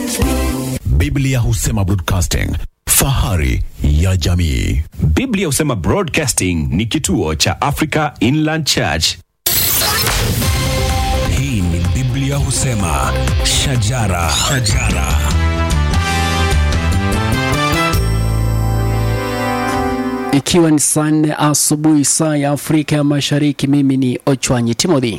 Biblia husema broadcasting, fahari ya jamii. Biblia husema Broadcasting ni kituo cha Africa Inland Church. Hii ni Biblia husema shajara, shajara. Ikiwa ni saa nne asubuhi saa ya Afrika ya Mashariki, mimi ni Ochwanyi Timothy.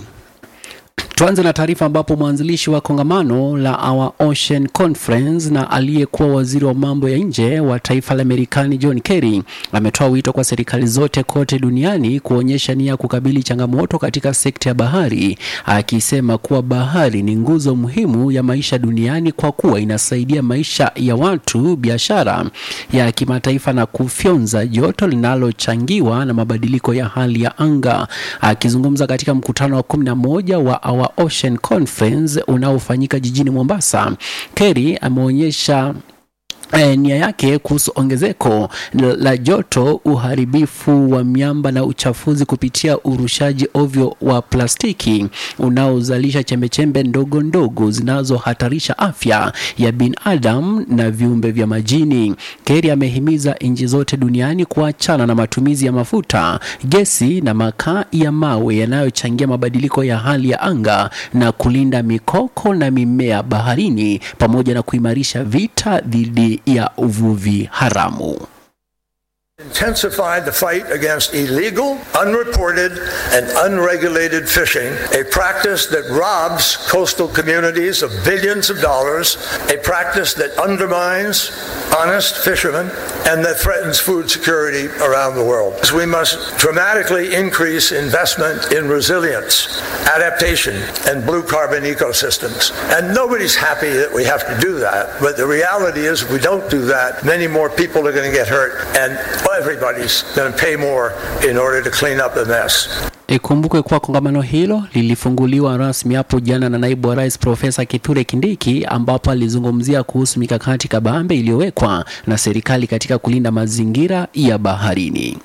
Tuanze na taarifa ambapo mwanzilishi wa kongamano la Our Ocean Conference na aliyekuwa waziri wa mambo ya nje wa taifa la Marekani John Kerry ametoa wito kwa serikali zote kote duniani kuonyesha nia ya kukabili changamoto katika sekta ya bahari, akisema kuwa bahari ni nguzo muhimu ya maisha duniani kwa kuwa inasaidia maisha ya watu, biashara ya kimataifa na kufyonza joto linalochangiwa na mabadiliko ya hali ya anga. Akizungumza katika mkutano wa kumi na moja wa Our Ocean Conference unaofanyika jijini Mombasa, Kerry ameonyesha eh, nia yake kuhusu ongezeko la la joto, uharibifu wa miamba na uchafuzi kupitia urushaji ovyo wa plastiki unaozalisha chembechembe ndogo ndogo zinazohatarisha afya ya binadamu na viumbe vya majini. Kerry amehimiza nchi zote duniani kuachana na matumizi ya mafuta, gesi na makaa ya mawe yanayochangia mabadiliko ya hali ya anga na kulinda mikoko na mimea baharini pamoja na kuimarisha vita dhidi ya uvuvi haramu. intensify the fight against illegal, unreported, and unregulated fishing, a practice that robs coastal communities of billions of dollars, a practice that undermines honest fishermen, and that threatens food security around the world. We must dramatically increase investment in resilience, adaptation, and blue carbon ecosystems. And nobody's happy that we have to do that, but the reality is if we don't do that, many more people are going to get hurt, and everybody's going to pay more in order to clean up the mess. Ikumbukwe kuwa kongamano hilo lilifunguliwa rasmi hapo jana na naibu wa rais Profesa Kithure Kindiki, ambapo alizungumzia kuhusu mikakati kabambe iliyowekwa na serikali katika kulinda mazingira ya baharini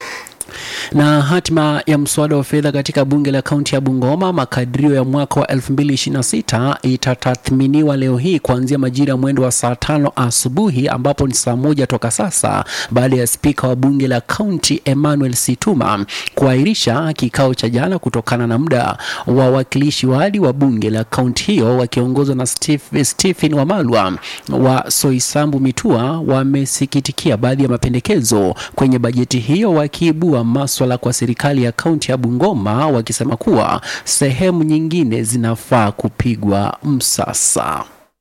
na hatima ya mswada wa fedha katika bunge la kaunti ya Bungoma, makadirio ya mwaka wa 2026 itatathminiwa leo hii kuanzia majira ya mwendo wa saa tano asubuhi, ambapo ni saa moja toka sasa, baada ya spika wa bunge la kaunti Emmanuel Situma kuahirisha kikao cha jana kutokana na muda. Wawakilishi wadi wa bunge la kaunti hiyo wakiongozwa na Steve, Stephen Wamalwa wa Soisambu Mitua wamesikitikia baadhi ya mapendekezo kwenye bajeti hiyo, wakiibua maswala kwa serikali ya kaunti ya Bungoma wakisema kuwa sehemu nyingine zinafaa kupigwa msasa.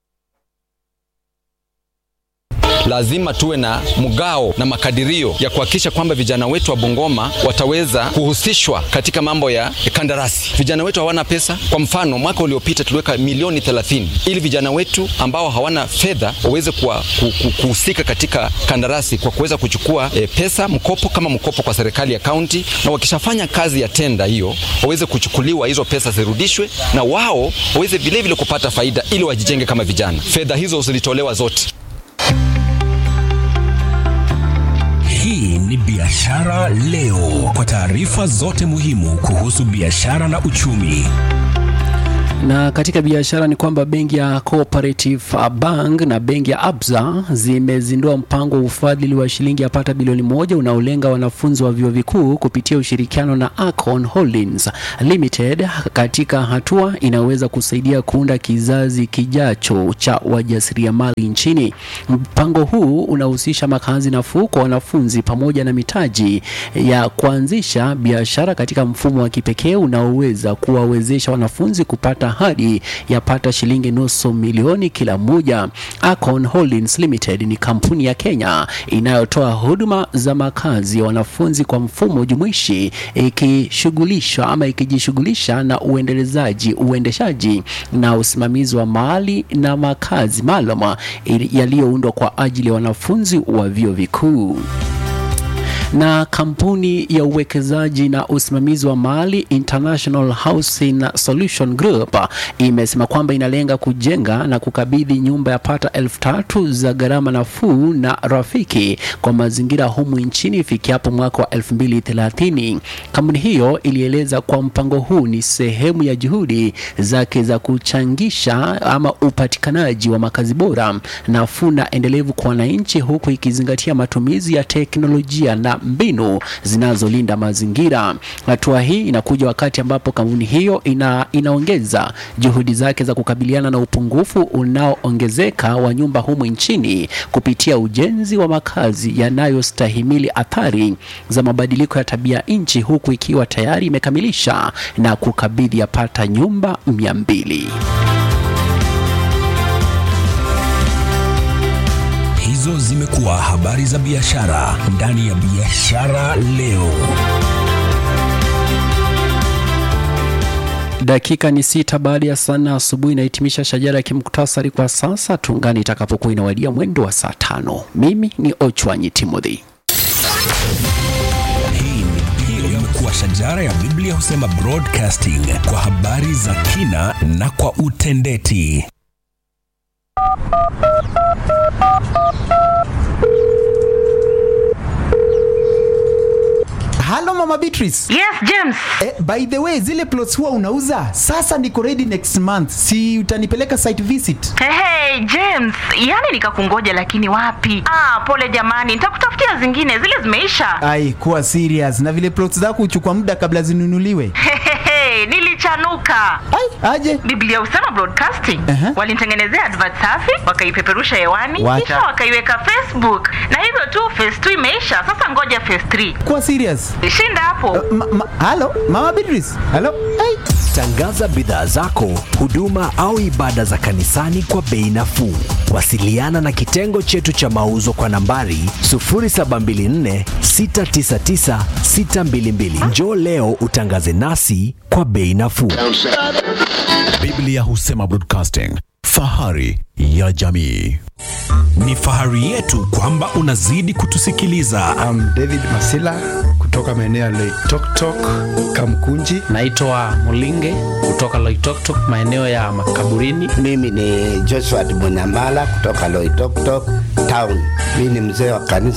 lazima tuwe na mgao na makadirio ya kuhakikisha kwamba vijana wetu wa Bungoma wataweza kuhusishwa katika mambo ya kandarasi. Vijana wetu hawana pesa. Kwa mfano, mwaka uliopita tuliweka milioni 30 ili vijana wetu ambao hawana fedha waweze kuwa- ku- ku- kuhusika katika kandarasi kwa kuweza kuchukua e, pesa mkopo kama mkopo kwa serikali ya kaunti, na wakishafanya kazi ya tenda hiyo waweze kuchukuliwa hizo pesa zirudishwe, na wao waweze vilevile kupata faida ili wajijenge kama vijana. Fedha hizo zilitolewa zote. Hii ni Biashara Leo, kwa taarifa zote muhimu kuhusu biashara na uchumi. Na katika biashara ni kwamba benki ya Cooperative Bank na benki ya Absa zimezindua mpango wa ufadhili wa shilingi yapata bilioni moja unaolenga wanafunzi wa vyuo vikuu kupitia ushirikiano na Akon Holdings Limited katika hatua inayoweza kusaidia kuunda kizazi kijacho cha wajasiriamali nchini. Mpango huu unahusisha makazi nafuu kwa wanafunzi pamoja na mitaji ya kuanzisha biashara katika mfumo wa kipekee unaoweza kuwawezesha wanafunzi kupata hadi yapata shilingi nusu milioni kila mmoja. Akon Holdings Limited ni kampuni ya Kenya inayotoa huduma za makazi ya wanafunzi kwa mfumo jumuishi ikishughulisha ama ikijishughulisha na uendelezaji, uendeshaji na usimamizi wa mali na makazi maalum yaliyoundwa kwa ajili ya wanafunzi wa vyuo vikuu. Na kampuni ya uwekezaji na usimamizi wa mali International Housing Solution Group imesema kwamba inalenga kujenga na kukabidhi nyumba ya pata elfu tatu za gharama nafuu na rafiki kwa mazingira humu nchini ifikiapo mwaka wa 2030. Kampuni hiyo ilieleza kwa mpango huu ni sehemu ya juhudi zake za kuchangisha ama upatikanaji wa makazi bora nafuu na endelevu kwa wananchi huku ikizingatia matumizi ya teknolojia na mbinu zinazolinda mazingira. Hatua hii inakuja wakati ambapo kampuni hiyo ina, inaongeza juhudi zake za kukabiliana na upungufu unaoongezeka wa nyumba humu nchini kupitia ujenzi wa makazi yanayostahimili athari za mabadiliko ya tabia nchi huku ikiwa tayari imekamilisha na kukabidhi yapata nyumba mia mbili. Hizo zimekuwa habari za biashara ndani ya Biashara Leo. Dakika ni sita baada ya saa nne asubuhi inahitimisha shajara ya kimuktasari kwa sasa. Tungani itakapokuwa inawadia mwendo wa saa tano. Mimi ni Ochwanyi Timothy. Hii ni imekuwa shajara ya Biblia husema broadcasting kwa habari za kina na kwa utendeti. Halo Mama Beatrice. Yes, James. Eh, by the way, zile plots huwa unauza sasa niko ready next month, si utanipeleka site visit? Hey, hey, James, yani nikakungoja lakini wapi? Ah, pole jamani, nitakutafutia zingine, zile zimeisha. Ai, kuwa serious. Na vile plots zako huchukua muda kabla zinunuliwe. Hehehe, nilichanuka. Ai, aje. Biblia husema broadcasting. Aha. Walinitengenezea advert safi, wakaipeperusha hewani, Wacha. kisha wakaiweka Facebook. Na hivyo tu phase 2 imeisha. Sasa ngoja phase 3. Kuwa serious. Shinda hapo. Ma, ma, halo Mama Beatrice. Halo. Ai. Tangaza bidhaa zako, huduma au ibada za kanisani kwa bei nafuu. Wasiliana na kitengo chetu cha mauzo kwa nambari 0724 699 622. Njoo leo utangaze nasi kwa bei nafuu. Biblia husema broadcasting, fahari ya jamii. Ni fahari yetu kwamba unazidi kutusikiliza. I'm David Masila kutoka maeneo ya Loitoktok, Kamkunji. Naitwa Mulinge kutoka Loitoktok, maeneo ya makaburini. Mimi ni Joshua Munyamala kutoka Loitoktok Town. Mimi ni mzee wa kanisa